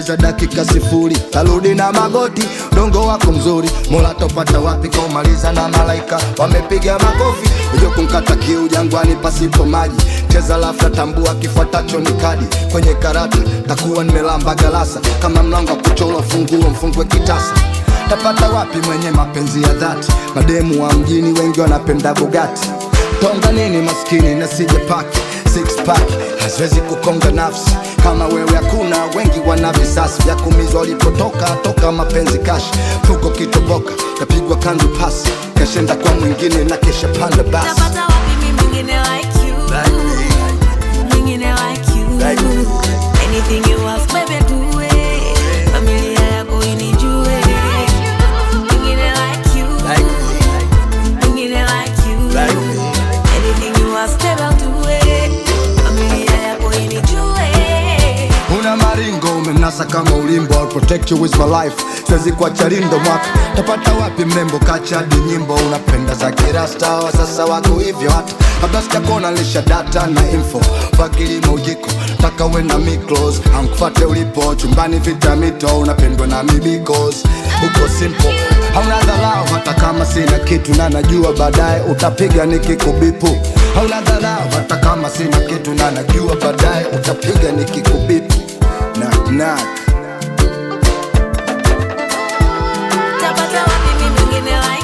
hata dakika sifuri tarudi na magoti dongo wako mzuri mola topata wapi kaumaliza na malaika wamepiga makofi ujo kunkata kiu jangwani pasipo maji cheza lafta tambua kifuatacho ni kadi kwenye karata takuwa nimelamba galasa kama mlango wa kuchora funguo mfungwe kitasa tapata wapi mwenye mapenzi ya dhati mademu wa mjini wengi wanapenda bugati tonga nini maskini na sije paki six pack haziwezi kukonga nafsi kama wewe hakuna wengi wana visasi vya kumizwa walipotoka toka mapenzi kashi fuko kitoboka tapigwa kanzu pasi kashenda kwa mwingine na kesha panda basi Tapata wapi mimi mwingine like you Mwingine like you Like you. Anything you ask baby do it Familia yako inijue Mwingine like you Mwingine like you Anything you ask baby I'll do it Familia yako inijue una maringo umenasa kama ulimbo I'll protect you with my life siwezi kuacha lindo mwaka tapata wapi mrembo kacha hadi nyimbo unapenda za kirasta wa sasa wako hivyo hata kabla sijakona lisha data na info fakilimo ujiko taka we na miklos amkufate ulipo chumbani vitamito unapendwa na mibikos uko simple hauna dharau hata kama sina kitu na najua baadaye utapiga nikikubipu hauna dharau hata kama sina kitu na najua baadaye utapiga nikikubipu knock knock Tapata wapi mimi mwingine like